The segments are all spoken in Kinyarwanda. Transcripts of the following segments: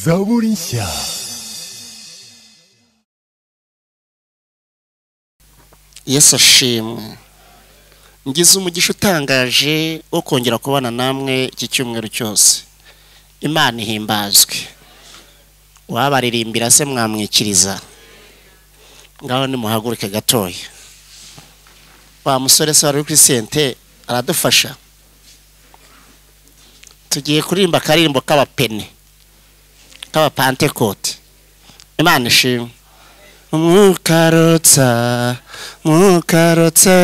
Zaborinsia. yesu ashimwe ngize umugisha utangaje wo kongera kubana namwe iki cyumweru cyose imana ihimbazwe wabaririmbira se mwamwikiriza ngaho nimuhaguruke gatoya wa musore se wari uri kuri sente aradufasha tugiye kuririmba akaririmbo k'abapene k'abapantekote imana ishimwe mukarotsa mukarotse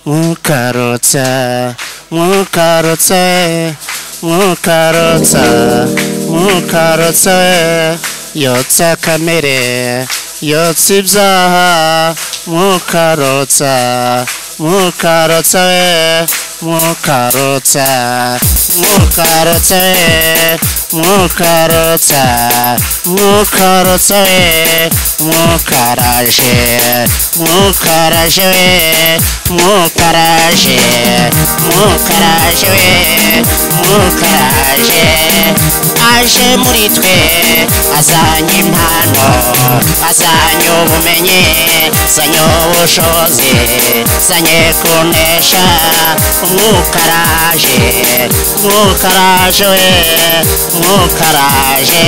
mukarotse mukarotse mukarotsa mukarotse yotsa kamere yotsa ibyaha mukarotsa mukarotse mukarotsa mukarotse mukarotsa mukarotse mukaraje mukaraje mukaraje mukaraje mukaraje aje muri twe azanye impano azanye ubumenyi azanye ubushobozi azanye kunesha umwukaraje umwukaraje we umwukaraje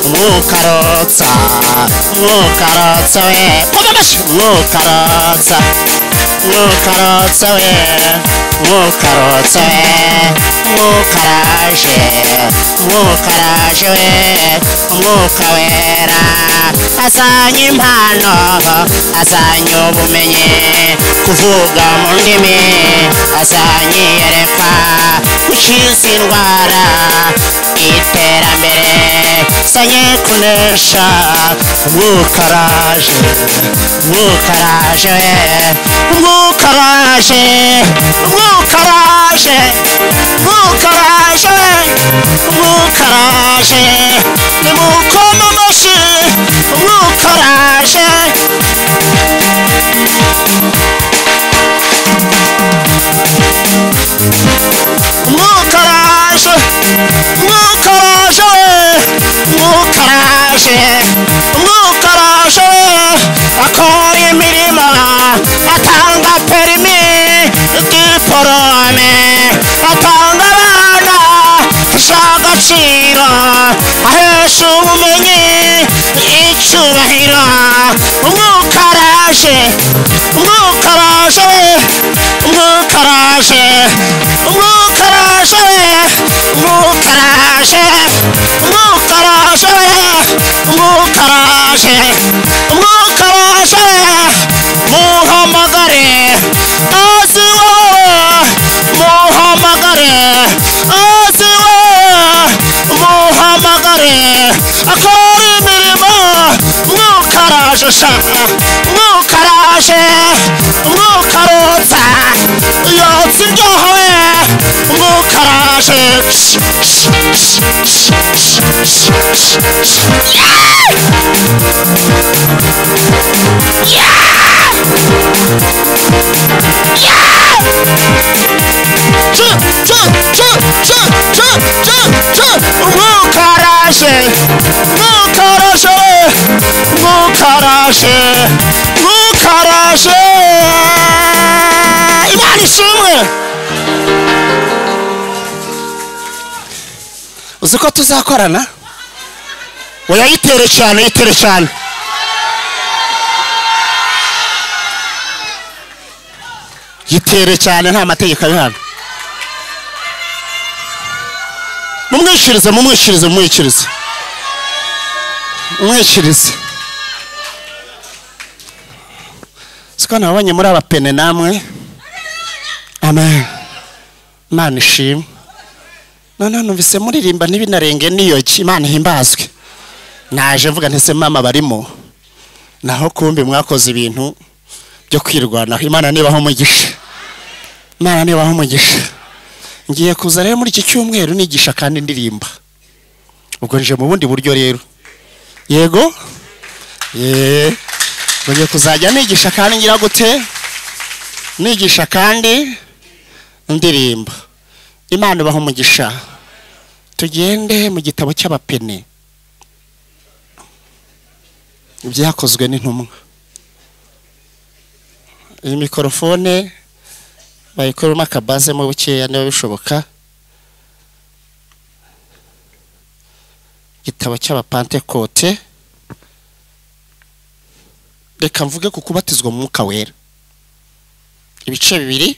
umwukarotsa umwukarotsa we koma amashyi umwukarotsa umwukarotsa we umwukarotsa we umwukaraje umwukaraje we umwuka wera azanye impano azanye ubumenyi kuvuga mu ndimi azanye iyerekwa gukiza indwara iterambere azanye kunesha umwukaraje umwukaraje we umwukaraje umwukaraje umwukaraje we umwukaraje nimukoma amashyi umwukaraje umwukaraje umwukaraje umwukaraje umwukaraje akora imirimo atanga perimi diporome atanga abana afasha agaciro ahesha ubumenyi icyubahiro umwukaraje umwukaraje umwukaraje umwukaraje umwukaraje umwukaraje umwukaraje umwukaraje muhamagare azi wowe muhamagare azi wowe muhamagare akora imirimo umwukaraje sha umwukaraje umwukarotsa yotsa ibyaha we umwukaraje umwukaraje umwukaraje umwukaraje umwukaraje imana ishimwe uzi ko tuzakorana oya yitere cyane yitere cyane yitere cyane nta mategeko abihana mumwishyurize mumwishyurize mumwishyurize mumwishyurize siko nabonye muri abapene namwe amen imana ishimwe noneho numvise muririmba ntibinarenge niyoki imana ihimbazwe naje mvuga ntese mama barimo naho kumbi mwakoze ibintu byo kwirwanaho imana nibaho umugisha imana nibaho umugisha ngiye kuza rero muri iki cyumweru nigisha kandi ndirimba ubwo nje mu bundi buryo rero yego yeee ngiye kuzajya nigisha kandi ngira gute nigisha kandi ndirimba imana ibaha umugisha tugende mu gitabo cy'abapene ibyakozwe n'intumwa iyi mikorofone bayikoramo akabaze mu bukeya niba bishoboka igitabo cy'abapantekote reka mvuge ku kubatizwa mu mwuka wera ibice bibiri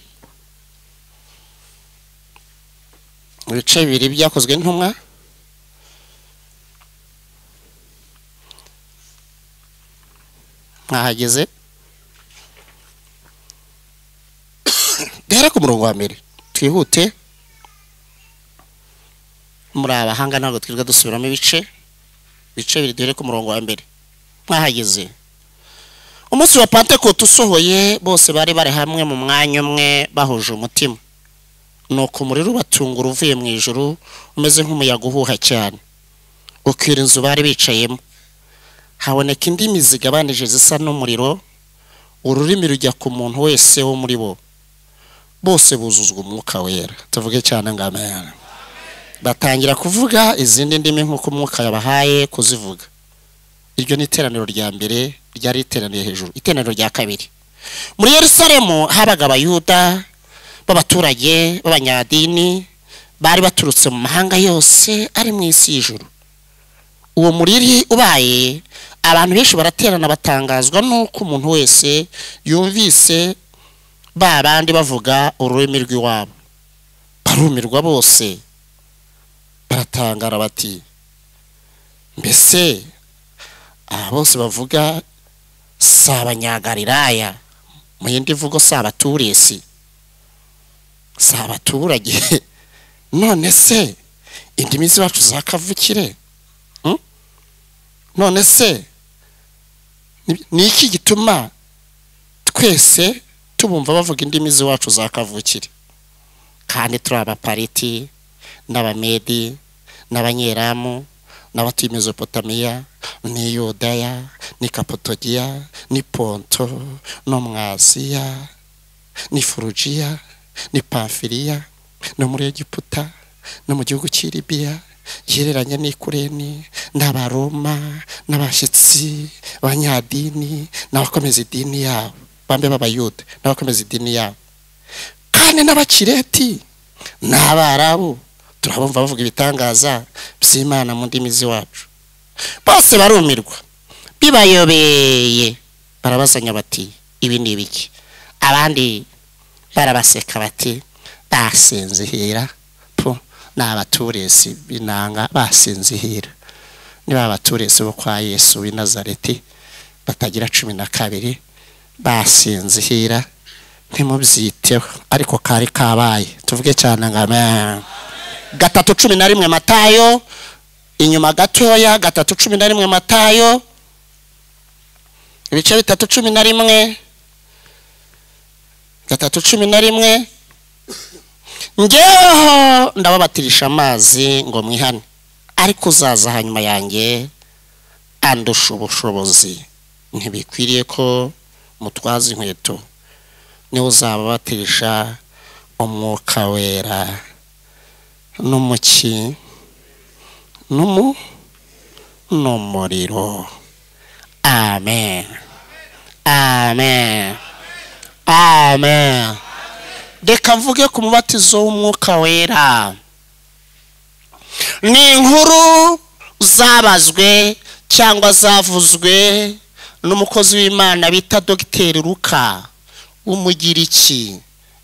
ibice bibiri byakozwe n'intumwa mwahageze duhere ku murongo wa mbere twihute muri abahanga ntabwo twirirwa dusubiramo ibice ibice bibiri duhere ku murongo wa mbere mwahageze umunsi wa pantekote usohoye bose bari bari hamwe mu mwanya umwe bahuje umutima nuko umuriro ubatungura uvuye mu ijoro umeze nk'umuyaga uhuha cyane ukwira inzu bari bicayemo haboneka indimi zigabanije zisa n'umuriro ururimi rujya ku muntu wese wo muri bo bose buzuzwa umwuka wera tuvuge cyane ngo amen batangira kuvuga izindi ndimi nk'uko umwuka yabahaye kuzivuga iryo ni iteraniro rya mbere ryari riteraniye hejuru iteraniro rya kabiri muri yerusalemu habaga abayuda b'abaturage b'abanyadini bari baturutse mu mahanga yose ari mu isi y'ijuru uwo muriri ubaye abantu benshi baraterana batangazwa n'uko umuntu wese yumvise ba bandi bavuga ururimi rw'iwabo barumirwa bose baratangara bati mbese aba bose bavuga si abanyagalilaya mu yindi mvugo si abaturesi si abaturage none se indimi zacu za kavukire Hmm? none se ni- ni iki gituma twese tubumva bavuga indimi z'iwacu za kavukire kandi turi abapariti n'abamedi n'abanyeramu n'abatuye mezopotamiya n'i yudaya n'i kapotogiya n'i ponto no mu asiya n'i furugiya n'i pamfiriya no muri egiputa no mu gihugu cy'i libiya gihereranye n'i kureni n'abaroma n'abashyitsi abanyadini n'abakomeza idini yabo bambe b'abayuda n'abakomeza idini yabo kandi n'abakireti n'abarabu turabumva bavuga ibitangaza by'imana mu ndimi z'iwacu bose barumirwa bibayobeye barabazanya bati ibi ni ibiki abandi barabaseka bati basinzihira po ni abaturesi b'inanga basinzihira niba abaturesi bo kwa yesu w'i nazareti batagira cumi na kabiri basinzihira ntimubyiteho ariko kari kabaye tuvuge cyane ngo amen gatatu cumi na rimwe matayo inyuma gatoya gatatu cumi na rimwe matayo ibice bitatu cumi na rimwe gatatu cumi na rimwe ngeho ndababatirisha amazi ngo mwihane ariko uzaza hanyuma yanjye andusha ubushobozi ntibikwiriye ko mutwaza inkweto niwe uzababatisha umwuka wera n'umuki n'umu n'umuriro amen amen amen reka mvuge ku mubatizo w'umwuka wera ni inkuru zabazwe cyangwa zavuzwe n'umukozi w'imana bita dogiteri luka w'umugiriki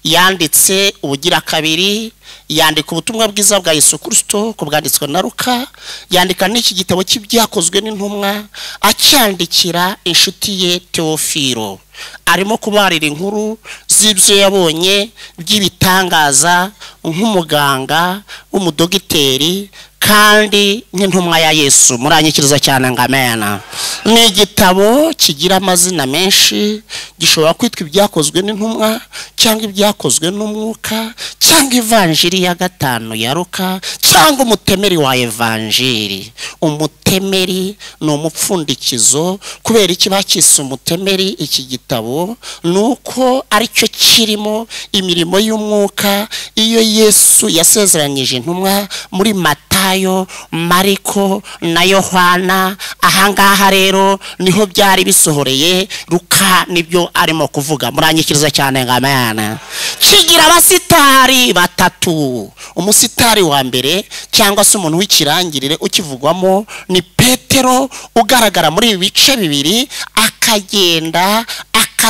yanditse ubugira kabiri yandika ubutumwa bwiza bwa yesu kirisito ku bwanditswe na ruka yandika n'iki gitabo cy'ibyakozwe n'intumwa acyandikira inshuti ye teofiro arimo kubarira inkuru z'ibyo yabonye by'ibitangaza nk'umuganga w'umudogiteri kandi nk'intumwa ya yesu muranyikiriza cyane ngo amena ni igitabo kigira amazina menshi gishobora kwitwa ibyakozwe n'intumwa cyangwa ibyakozwe n'umwuka cyangwa ivanjiri ya gatanu ya ruka cyangwa umutemeri wa evanjiri umutemeri ni umupfundikizo kubera iki bakise umutemeri iki gitabo ni uko aricyo kirimo imirimo y'umwuka iyo yesu yasezeranyije intumwa muri matayo mariko na yohana ahangaha rero niho byari bisohoreye ruka nibyo arimo kuvuga muranyikiriza cyane nka mayana kigira abasitari batatu umusitari wa mbere cyangwa se umuntu w'ikirangirire ukivugwamo ni petero ugaragara muri ibi bice bibiri akagenda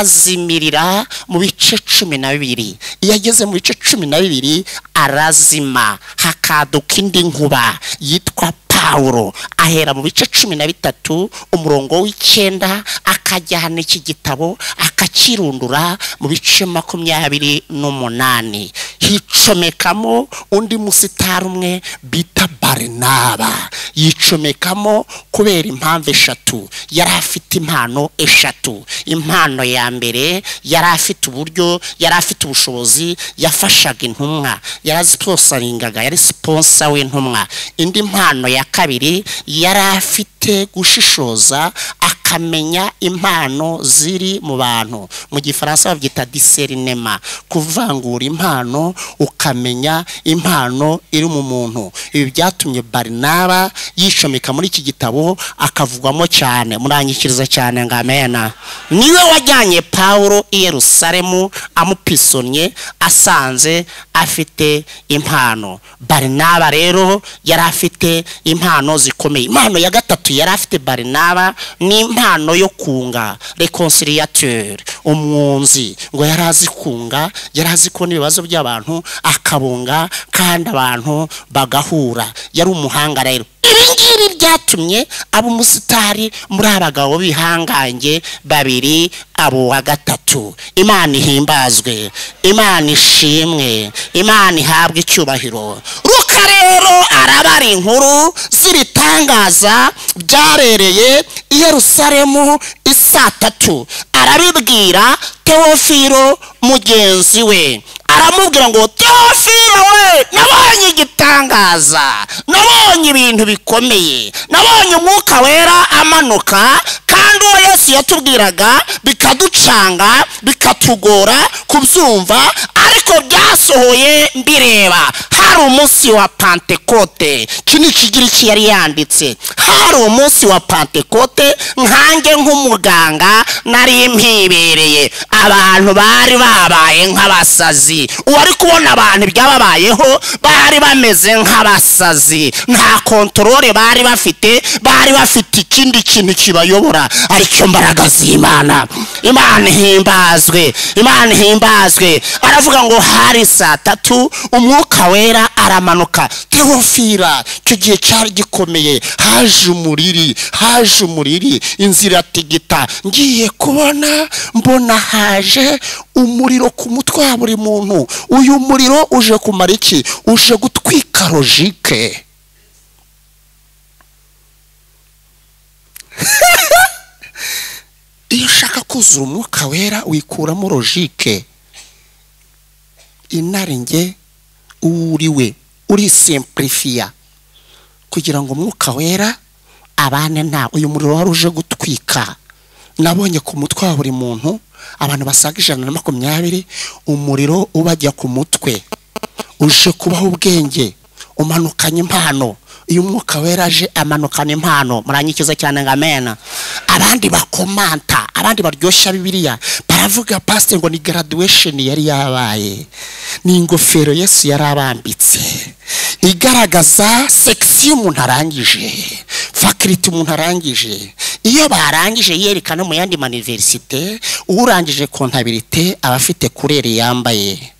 akazimirira mu bice cumi na bibiri iyo ageze mu bice cumi na bibiri arazima hakaduka indi nkuba yitwa pawulo ahera mu bice cumi na bitatu umurongo w'icyenda akajyana iki gitabo akakirundura mu bice makumyabiri n'umunani hicomekamo undi musitari umwe bita barinaba yicomekamo kubera impamvu eshatu yari afite impano eshatu impano ya mbere yari afite uburyo yari afite ubushobozi yafashaga intumwa yari siponsaringaga yari siponsa w'intumwa indi mpano ya kabiri yari afite gushishoza akamenya impano ziri mu bantu mu gifaransa babyita diserinema kuvangura impano ukamenya impano iri mu muntu ibi byatumye barinaba yicomeka muri iki gitabo akavugwamo cyane murangikiriza cyane ngo amena niwe wajyanye paul i yerusalemu amupisonye asanze afite impano barinaba rero yari afite impano zikomeye impano ya gatatu yari afite barinaba ni impano yo kunga reconciliateur umwunzi ngo yari azi kunga yari azi ko n'ibibazo by'abantu akabunga kandi abantu bagahura yari umuhanga rero ibingibi byatumye aba umusitari muri abagabo bihangange babiri abo wa gatatu imana ihimbazwe imana ishimwe imana ihabwe icyubahiro ruka rero arabara inkuru z'ibitangaza byarereye i yerusalemu isaa tatu arabibwira teofiro mugenzi we aramubwira ngo teofilo we nabonye igitangaza nabonye ibintu bikomeye nabonye umwuka wera amanuka kandi uwo yesu yatubwiraga bikaducanga bikatugora kubyumva ariko byasohoye mbireba hari umunsi wa pantekote iki ni ikigiriki yari yanditse hari umunsi wa pantekote nkange nk'umuganga nari mpibereye abantu bari babaye nk'abasazi uwari kubona abantu ibyababayeho bari bameze nk'abasazi nta kontorore bari bafite bari bafite ikindi kintu kibayobora aricyo mbaraga z'imana imana ihimbazwe imana ihimbazwe aravuga ngo hari saa tatu umwuka wera aramanuka teofira icyo gihe cyari gikomeye haje umuriri haje umuriri inzira iratigita ngiye kubona mbona haje umuriro ku mutwe wa buri muntu uyu muriro uje kumara iki uje gutwika logike iyo ushaka kuzura umwuka wera wikuramo logike inaringe uwo uri we urisempurifiya kugira ngo umwuka wera abane nta uyu muriro wari uje gutwika nabonye ku mutwe wa buri muntu abantu basaga ijana na makumyabiri umuriro ubajya ku mutwe uje kubaho ubwenge umanukanye impano iyo umwuka wera aje amanukana impano murangikiza cyane ngo amena abandi bakomanta abandi baryoshya bibiliya baravuga pasite ngo ni garaduwesheni yari yabaye ni ingofero yesu yari abambitse igaragaza sekisiyo umuntu arangije fakiriti umuntu arangije iyo barangije yerekana mu yandi maniverisite urangije kontabirite aba afite kureri yambaye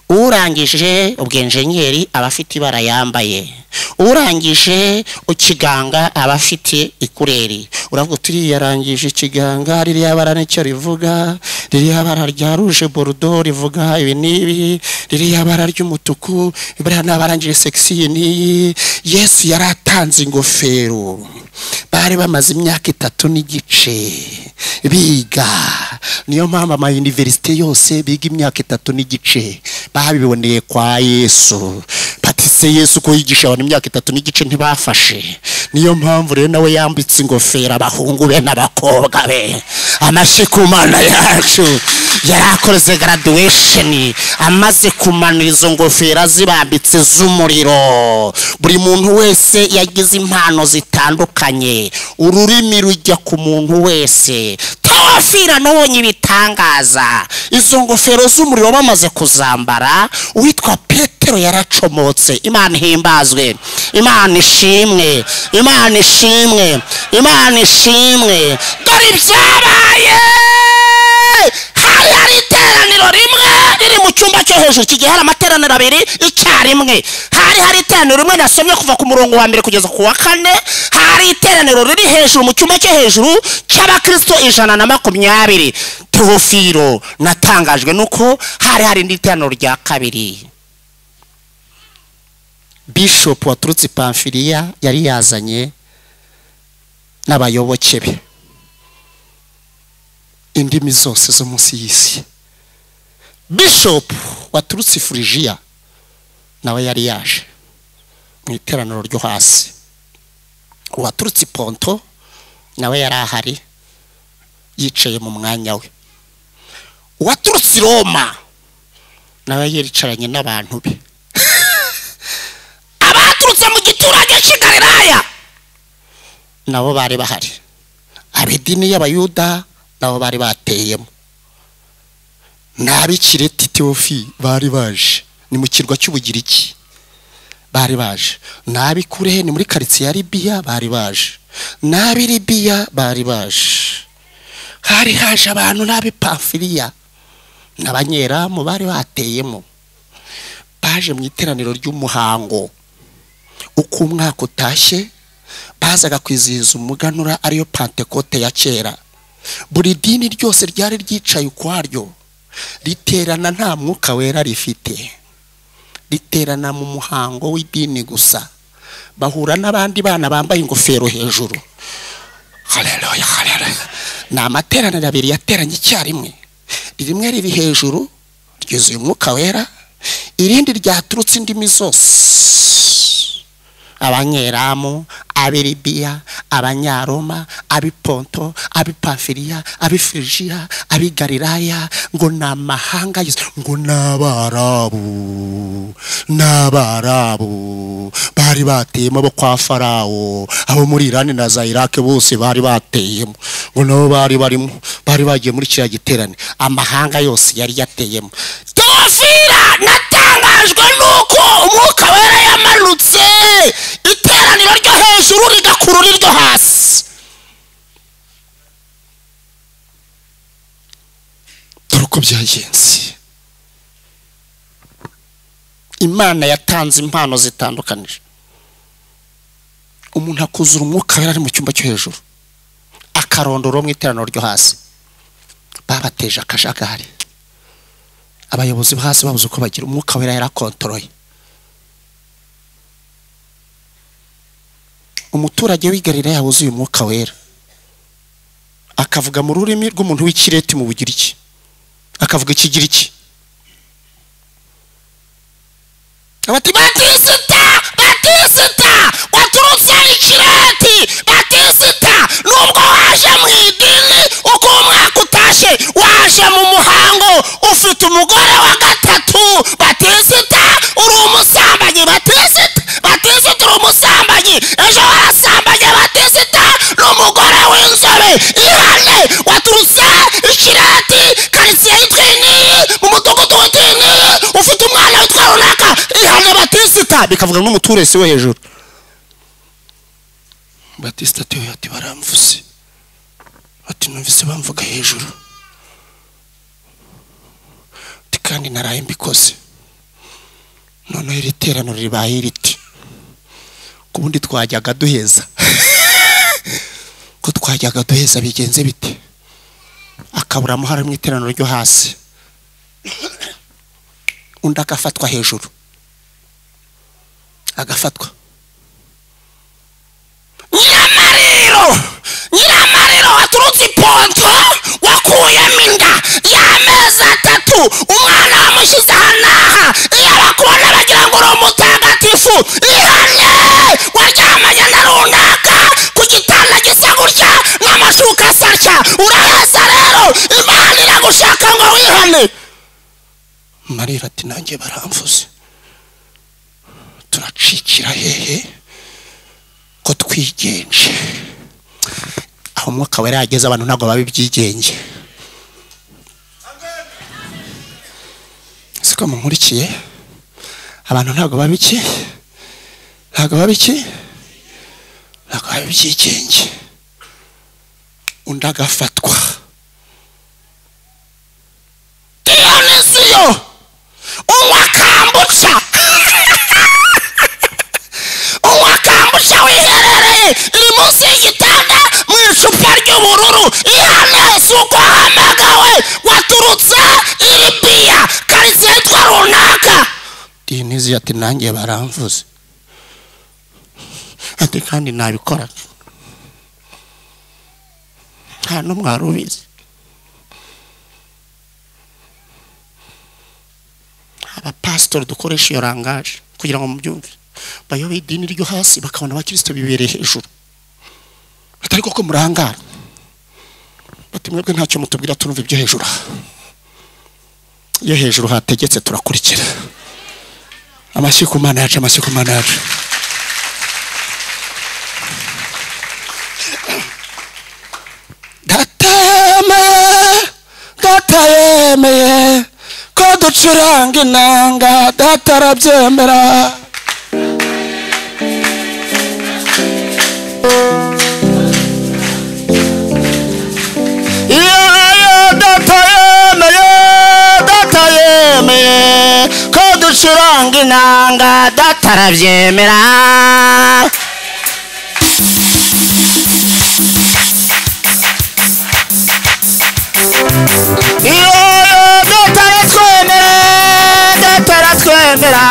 urangije ubwenjenyeri aba afite ibara yambaye urangije ikiganga aba afite ikureri uravuga uti yarangije ikiganga ririya bara nicyo rivuga ririya bara rya ruje borudo rivuga ibi n'ibi ririya bara ry'umutuku buriya n'abarangije sekisiyo n'iyi yesu yari atanze ingofero ba bari bamaze imyaka itatu n'igice biga niyo mpamvu amayuniverisite yose biga imyaka itatu n'igice babiboneye kwa yesu patise yesu ko yigisha abantu imyaka itatu n'igice ntibafashe niyo mpamvu rero nawe yambitse ingofero abahungu be n'abakobwa be amashyi ku mana yacu yari akoze graduation amaze kumanura izo ngofero azibambitse z'umuriro buri muntu wese yagize impano zitandukanye ururimi rujya ku muntu wese tawafira nabonye ibitangaza izo ngofero z'umuriro bamaze kuzambara uwitwa petero yaracomotse imana ihimbazwe imana ishimwe imana ishimwe imana ishimwe dore ibyabaye hari hari iteraniro rimwe riri mu cyumba cyo hejuru kigiye hari amateraniro abiri icyarimwe hari hari iteraniro rimwe nasomye kuva ku murongo wa mbere kugeza ku wa kane hari iteraniro riri hejuru mu cyumba cyo hejuru cy'abakristo ijana na makumyabiri torofiro natangajwe nuko hari hari n'iteraniro rya kabiri bishopu waturutse pamfiriya yari yazanye n'abayoboke be indimi zose zo munsi y'isi bishopu waturutse furijiya nawe yari yaje mu iteraniro ryo hasi uwaturutse ponto nawe yari ahari yicaye mu mwanya we uwaturutse i roma nawe yicaranye n'abantu be abaturutse mu giturage cy'ikariraya nabo bari bahari ab'idini y'abayuda nabo bari bateyemo n'ab'ikireti tewofi bari baje ni mu kirwa cy'ubugiriki bari baje n'ab'ikure ni muri karitsiye ya ribiya bari baje n'ab'i ribiya bari baje hari haje abantu n'ab'ipafiriya n'abanyeramu bari bateyemo baje mu iteraniro ry'umuhango uko umwaka utashye bazaga kwizihiza umuganura ariyo pantekote ya kera buri dini ryose ryari ryicaye ukwaryo riterana nta mwuka wera rifite riterana mu muhango w'idini gusa bahura n'abandi bana bambaye ingofero hejuru hareruya hareruya ni amateraniro abiri yateranye icyarimwe rimwe riri hejuru ryuzuye umwuka wera irindi ryaturutse indimi zose abanyeramu abiribiya abanyaroma abiponto abipafiriya abifirijiya abigariraya ngo ni amahanga yose ngo ni abarabu ni abarabu bari bateyemo abo kwa farawo abo muri irani na za irake bose bari bateyemo ngo nabo bari barimo bari bagiye muri kiriya giterane amahanga yose yari yateyemo dofira natangajwe nuko umwuka wera yamanutse iteraniro ryo hejuru rigakurura iryo hasi dore uko byagenze imana yatanze impano zitandukanije umuntu akuzura umwuka wera ari mu cyumba cyo hejuru akarondora uwo mu iteraniro ryo hasi babateje akajagari abayobozi bo hasi babuze uko bagira umwuka wera yarakontoroye umuturage w'igarira yabuzuye umwuka wera akavuga mu rurimi rw'umuntu w'ikireti mu bugiriki akavuga ikigiriki bati batisita batisita waturutse ikireti batisita nubwo waje mu idini uko umwaka utashye waje mu muhango ufite umugore wa gatatu batisita uri umusambanyi batisita batisita uri umusambanyi ejo warasambanye batisita ni umugore w'inzobe ihane waturutse ikirati karitsiye yitwa iniyi mu mudugudu witwa iniyi ufite umwana witwa runaka ihane batisita bikavuga n'umuturesi wo hejuru batisita atiwe ati baramvuze ati numvise bamvuga hejuru ati kandi naraye mbikoze noneho iri teraniro ribaye riti ku bundi twajyaga duheza ko twajyaga duheza bigenze bite akabura amahoro mu iteraniro ryo hasi undi agafatwa hejuru agafatwa nyamara rero mukuru umwana wamushyize aha n'aha iyo arakubona aragira ngo uri umutagatifu ihamye waryamanye na runaka ku gitanda gisa gutya n'amashuka asa atya uraheza rero imana iragushaka ngo wihane marira ati nanjye baramvuze turacikira hehe ko twigenje aho umwuka wera yageze abantu ntabwo baba ibyigenge siko mumurikiye abantu ntabwo baba iki ntabwo baba iki ntabwo baba ibyigenge undi agafatwa diyonisiyo unywa kambuca unywa kambuca wiherereye iri munsi y'igitanda mu icupa ry'ubururu ihane si uko wahamagawe waturutse iri biya karitsiye yitwa runaka diyonisiyo ati nanjye baramvuze ati kandi nabikora nta n'umwe wari ubizi abapasitori dukoresha iyo rangaje kugira ngo mubyumve bayobe idini ryo hasi bakabona abakristo bibereye hejuru atari koko murangara bati mwebwe ntacyo mutubwira turumva ibyo hejuru aha iyo hejuru hategetse turakurikira amashyi ku mana yacu amashyi ku mana yacu datayemeye datayemeye ko ducuranga inanga datarabyemera ko ducuranga inanga datarabyemera dataratwemera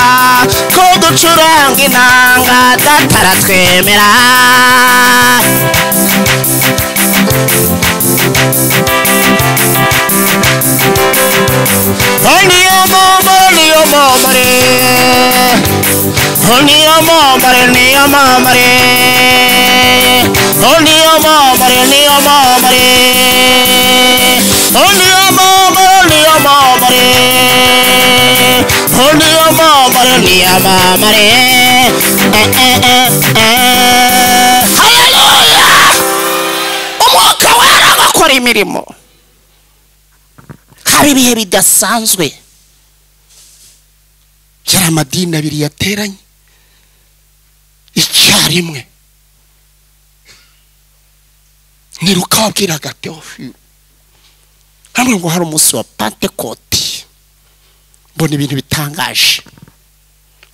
ko ducuranga inanga dataratwemera niyo momore niyo momore niyo momore niyo momore niyo momore niyo momore niyo momore niyo momore Only a mama, only a mama, eh, eh, eh, eh, eh. Hallelujah! Umwuka wera agakora imirimo. Hari ibihe bidasanzwe. Yari amadini abiri yateranye. Icyarimwe. Niruka wabwiraga Teofilo. Hamwe ngo hari umunsi wa Pentecote. mbona ibintu bitangaje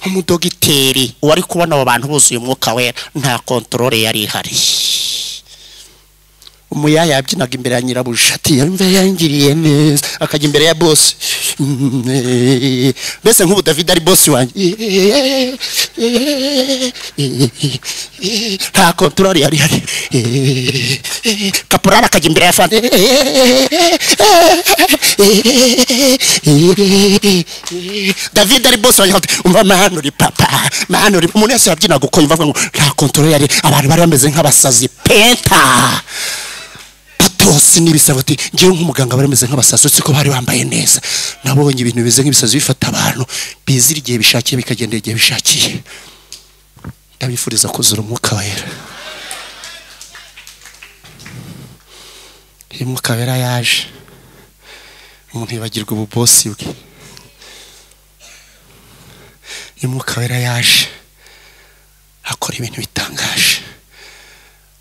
nk'umudogiteri wari kubona abo bantu buzuye umwuka wera nta kontorore yari ihari umuyaya yabyinaga imbere ya nyirabuja ati yumve yangiriye neza akajya imbere ya bosi mbese nk'ubu david ari bosi wanjye nta kontorore yari ihari kaporari akajya imbere ya fanta david ari bosi wanjye umva mani uri papa mani uri umuntu wese yabyinaga uko yumva avuga ngo nta kontorore yari abantu bari bameze nk'abasazi penta patos n'ibisabo ati ngewe nk'umuganga bari bameze nk'abasazi uretse ko bari bambaye neza nabonye ibintu bimeze nk'ibisazi bifata abantu bizira igihe bishakiye bikagendera igihe bishakiye ndabifuriza kuzura umwuka wera iyo umwuka wera yaje umuntu yibagirwa ububosi bwe iyo umwuka wera yaje akora ibintu bitangaje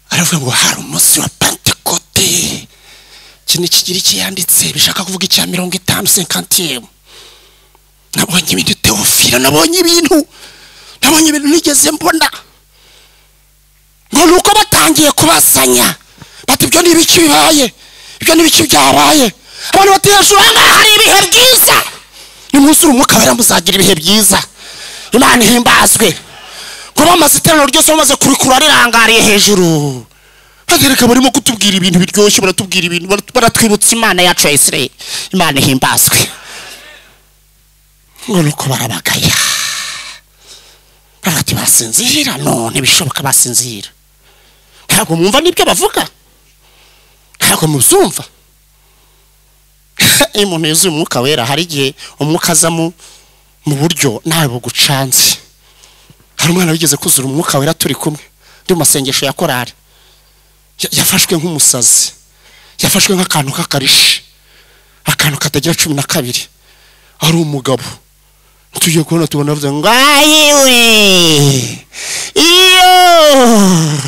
aravuga ngo hari umunsi wa pentekote ikintu kigira ikiyanditse bishaka kuvuga icya mirongo itanu senkantiyemu nabonye ibintu teofilo nabonye ibintu nabonye ibintu nigeze mbona ngo ni uko batangiye kubasanya bati ibyo ni ibiki bibaye ibyo ni ibiki byabaye abantu bati hejuru aha ngaha hari ibihe byiza nimwuzure umwuka wera muzagira ibihe byiza imana ihimbazwe kuba amaze iteraniro ryose bamaze kurikura rirangariye hejuru bagereka barimo kutubwira ibintu biryoshye baratubwira ibintu baratwibutsa imana yacu ya isirayeli imana ihimbazwe ngo nuko barabagaya bati basinzira no ntibishoboka basinzira ntabwo mwumva n'ibyo bavuga ntabwo mubyumva iyo umuntu yuzuye umwuka wera hari igihe umwuka azamo mu buryo nawe bugucanze hari umwana wigeze kuzura umwuka wera turi kumwe ndi mu masengesho ya korari Ya- yafashwe nk'umusazi yafashwe nk'akantu k'akarishi akantu katagira cumi na kabiri ari umugabo tugiye kubona tubona bavuze ngo ayiwe iyo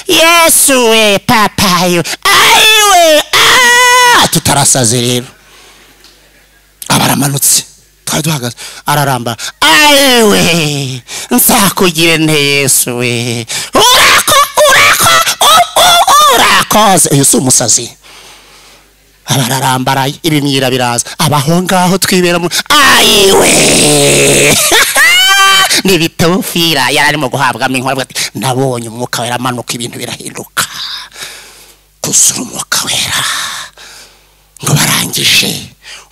yesu we papayo ayiwe aaa!" tutarasaze rero aba aramanutse twari duhagaze araramba ayiwe nzakugire nte yesu we urako urako u- u- urakoze uyu si umusazi abararambaraye ibimyira biraza abaho ngaho twibera mu ayiwe ntibitofira yari arimo guhabwamo inkora avuga ati nabonye umwuka wera amanuka ibintu birahinduka kuzura umwuka wera ngo barangije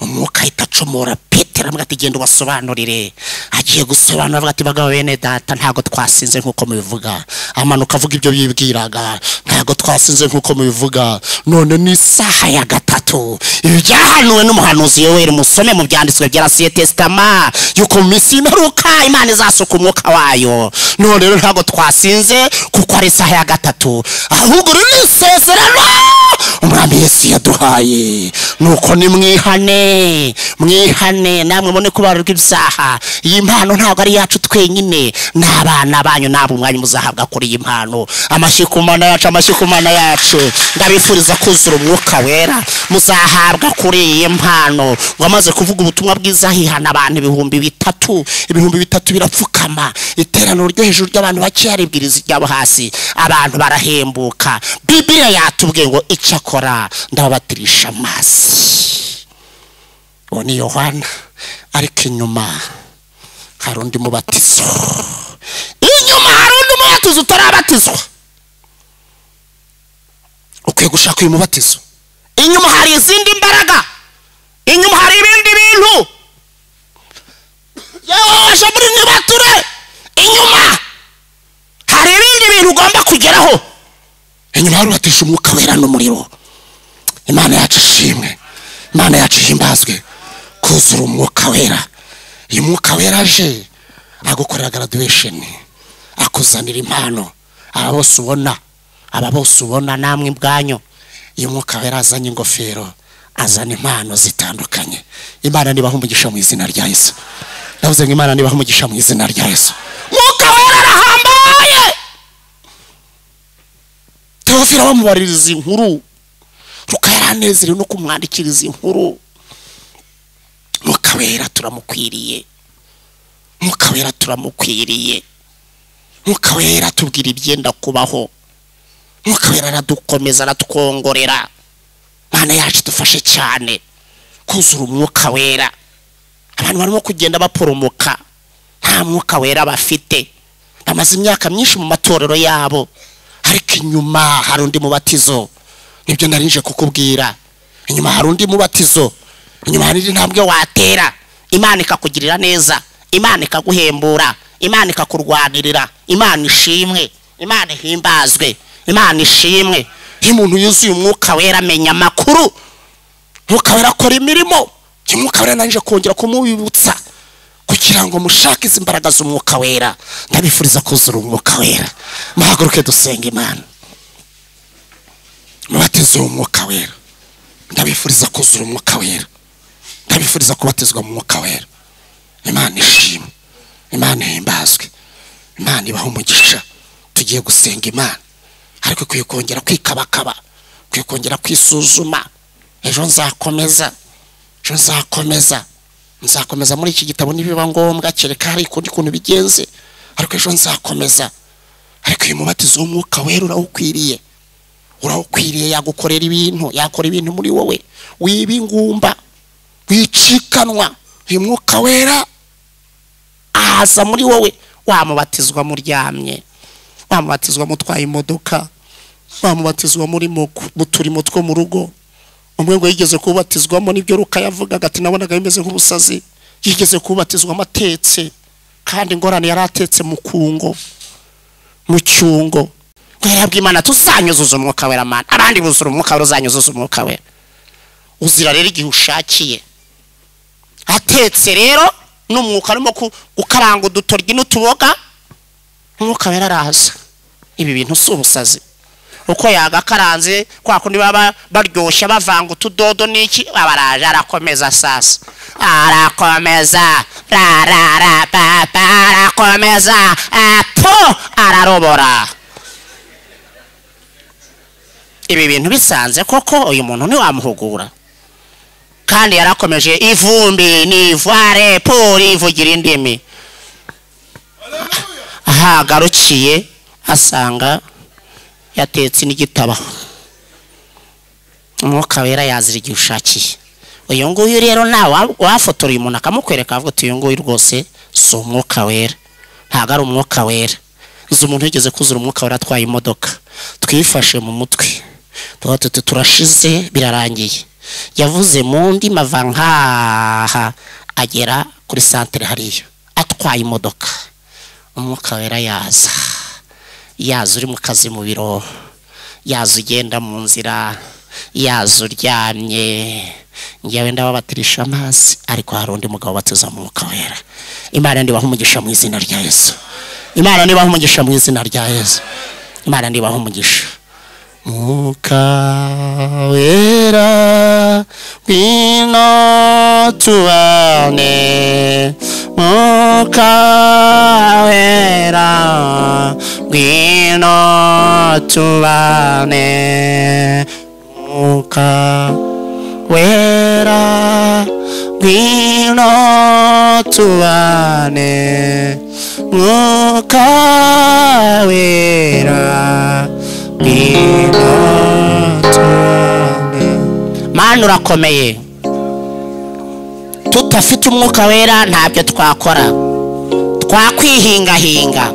umwuka ahita acumura petero avuga ati genda ubasobanurire agiye gusobanura avuga ati bagabo bene data ntabwo twasinze nk'uko mubivuga amanuka avuga ibyo bibwiraga ntabwo twasinze nk'uko mubivuga none ni isaha ya gatatu ibi byahanuwe n'umuhanuzi yoweri musome mu byanditswe bya rasiye tesitama yuko mu minsi y'imperuka imana izasuka umwuka wayo none rero ntabwo twasinze kuko ari isaha ya gatatu ahubwo rero ni isezerano umwami yesu yaduhaye nuko nimwihane mwihane namwe mubone ko barurwa ibyaha iyi mpano ntabwo ari yacu twenyine n'abana banyu ntabwo umwanya muzahabwa kuri iyi mpano amashyi ku mana yacu amashyi ku mana yacu ndabifuriza kuzura umwuka wera muzahabwa kuri iyi mpano wamaze kuvuga ubutumwa bwiza hihana abantu ibihumbi bitatu ibihumbi bitatu birapfukama iteraniro ryo hejuru ry'abantu bakeya ribwiriza iryabo hasi abantu barahembuka bibiliya yatubwiye ngo icyo akora ndababatirisha amazi uwo ni yohana ariko inyuma hari undi mubatizo inyuma hari undi mubatizo utarabatizwa ukwiye gushaka uyu mubatizo inyuma hari izindi mbaraga inyuma hari ibindi bintu yewe waje muri ntibature inyuma hari ibindi bintu ugomba kugeraho inyuma harubatisha umwuka wera n'umuriro imana yacu ishimwe imana yacu ihimbazwe kuzura umwuka wera uyu mwuka wera aje agukorera graduation akuzanira impano aba bose ubona aba bose ubona namwe ubwanyu uyu mwuka wera azanye ingofero azana impano zitandukanye imana nibaha umugisha mu izina rya yesu ndavuze ngo imana nibaha umugisha mu izina rya yesu mwuka wera arahambaye teofila bamubaririza inkuru ruka yaranezerewe no kumwandikiriza inkuru mwuka wera turamukwiriye mwuka wera turamukwiriye mwuka wera tubwira ibyenda kubaho mwuka wera aradukomeza aratwongorera mana yacu dufashe cyane kuzura umwuka wera abantu barimo kugenda baporomoka nta mwuka wera bafite bamaze imyaka myinshi mu matorero yabo ariko inyuma hari undi mubatizo nibyo narinje kukubwira inyuma hari undi mubatizo inyuma hari indi ntambwe watera imana ikakugirira neza imana ikaguhembura imana ikakurwanirira imana ishimwe imana ihimbazwe imana ishimwe iyo umuntu yuzuye umwuka wera amenya amakuru umwuka wera akora imirimo uyu mwuka wera narije kongera kumubibutsa kugira ngo mushake izi mbaraga z'umwuka wera ndabifuriza kuzura umwuka wera muhaguruke dusenga imana mubateze umwuka wera ndabifuriza kuzura umwuka wera ndabifuriza kubatizwa mu mwuka wera imana ishimwe imana ihimbazwe imana ibaha umugisha tugiye gusenga imana ariko ikwiye kongera kwikabakaba ikwiye kongera kwisuzuma ejo nzakomeza ejo nzakomeza nzakomeza muri iki gitabo nibiba ngombwa kereka hari ukundi kuntu bigenze ariko ejo nzakomeza ariko uyu mubatizo w'umwuka wera urawukwiriye urawukwiriye yagukorera ibintu yakora ibintu muri wowe wiba ingumba wicikanwa uyu mwuka wera ahaza muri wowe wamubatizwa muryamye wamubatizwa mutwaye imodoka wamubatizwa muri moku mu turimo two mu rugo umwe ngo yigeze kubatizwamo n'ibyo ruka yavugaga ati nabonaga bimeze nk'ubusazi yigeze kubatizwamo atetse kandi ingorane yari atetse mu kungo mu cyungo nkayabwa imana tuzanyuzuza umwuka wera mana abandi buzura umwuka wera uzanyuzuza umwuka wera uzira rero igihe ushakiye atetse rero n'umwuka arimo ku- gukaranga udutoryi n'utuboga umwuka wera araza ibi bintu si ubusazi uko yagakaranze kwa kundi baba baryoshya bavanga utudodo n'iki aba araje arakomeza sasa arakomeza rararapapa arakomeza apo ararobora ibi bintu bisanze koko uyu muntu ntiwamuhugura kandi yarakomeje ivumbi ni ivare pori ivugira indimi aho agarukiye asanga yatetse n'igitabo umwuka wera yazira igihe ushakiye uyu nguyu rero nawe wafotora uyu muntu akamukwereka avuga ati uyu nguyu rwose si umwuka wera ntabwo ari umwuka wera nzi umuntu wigeze kuzura umwuka wera atwaye imodoka twifashe mu mutwe tuba tuti turashize birarangiye yavuze mu ndimi ava nkaha agera kuri santere hariya atwaye imodoka umwuka wera yaza yaza uri mu kazi mu biro yaza ugenda mu nzira yaza uryamye ngewe ndababatirisha amazi ariko hari undi mugabo batiza mu mwuka wera imana ndibaho umugisha mu izina rya yesu imana ndibaho umugisha mu izina rya yesu imana ndibaho umugisha mwuka wera ngwino tubane mwuka wera ngwino tubane mwuka wera ngwino tubane mwuka wera ngwino tubane mana urakomeye tutafite umwuka wera ntabyo twakora twakwihingahinga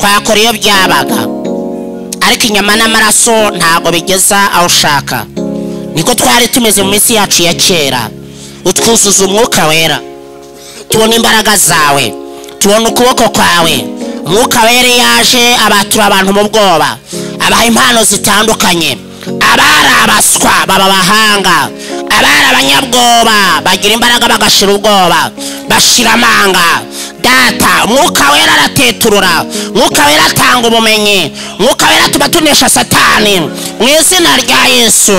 twakora iyo byabaga ariko inyama n'amaraso ntabwo bigeza aho ushaka niko twari tumeze mu minsi yacu ya kera utwuzuza umwuka wera tubona imbaraga zawe tubona ukuboko kwawe umwuka wera iyo aje abatura abantu mu bwoba abaha impano zitandukanye abari abaswa baba abahanga abari abanyabwoba bagira imbaraga bagashira ubwoba bashira amanga data umwuka wera arateturura umwuka wera atanga ubumenyi umwuka wera tuba tunesha satani mu izina rya yesu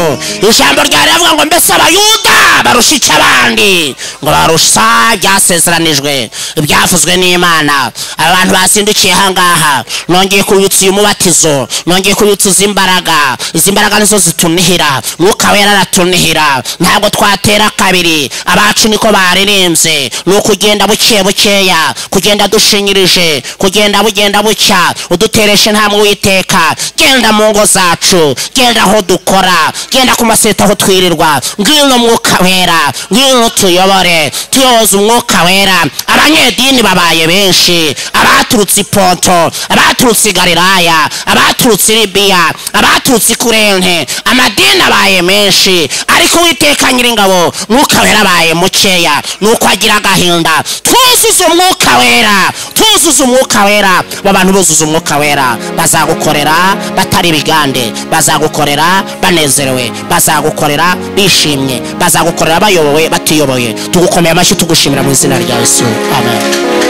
ijambo ryawe riravuga ngo mbese abayuda barusha iki abandi ngo barusha byasezeranijwe ibyavuzwe n'imana aba bantu bazindukiye ahangaha nongeye kubibutsa uyu mubatizo nongeye kubibutsa izi mbaraga izi mbaraga nizo zitunihira mwuka wera aratunihira ntabwo twatera kabiri abacu niko baririmbye ni ukugenda buke bukeya kugenda dushinyirije kugenda bugenda bucya udutereshe nta mwiteka genda mu ngo zacu genda aho dukora genda ku maseta aho twirirwa ngwino mwuka wera ngwino tuyobore tuyoboze umwuka wera abanyedini babaye benshi abaturutse ipoto abaturutse i galilaya abaturutse i libiya abaturutse i kurente amadini abaye menshi ariko uwiteka nyiringabo mwuka wera abaye mukeya nuko agira agahinda twuzuze umwuka wera twuzuze umwuka wera aba bantu buzuza umwuka wera bazagukorera batari bigande bazagukorera banezerewe bazagukorera bishimye bazagukorera bayobowe batiyoboye tugukomeye amashyi tugushimira mu izina rya yesu amen